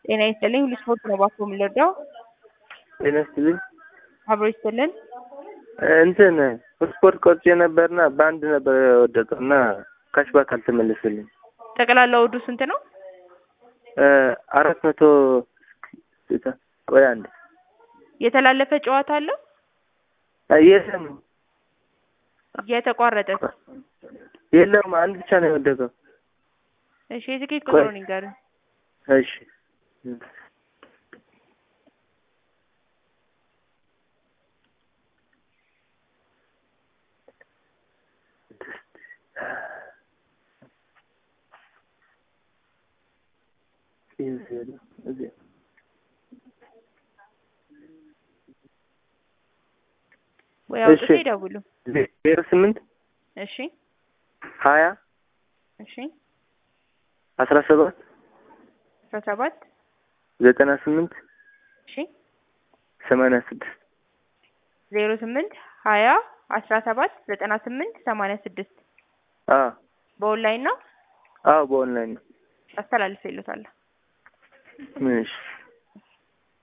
ጤና ይስጥልኝ ሁሉ ስፖርት ነው ባኮ የምንረዳው ጤና ይስጥልኝ። አብሮ ይስጥልን እንትን ስፖርት ቆርጬ ነበርና በአንድ ነበር የወደቀው እና ካሽባክ አልተመለሰልኝ። ጠቅላላ ወዱ ስንት ነው? አራት መቶ ቆይ አንድ የተላለፈ ጨዋታ አለው የለም የተቋረጠ የለም አንድ ብቻ ነው የወደቀው። እሺ የትኬት ቁጥሩን ይንገሩኝ። እሺ ወይ አውጥቶ እሺ። ይደውሉ። ዜሮ ስምንት እሺ ሀያ እሺ አስራ ሰባት አስራ ሰባት ዘጠና ስምንት እሺ ሰማንያ ስድስት ዜሮ ስምንት ሀያ አስራ ሰባት ዘጠና ስምንት ሰማንያ ስድስት አዎ በኦንላይን ነው አዎ በኦንላይን ነው። አስተላልፍ ይሉታል። እሺ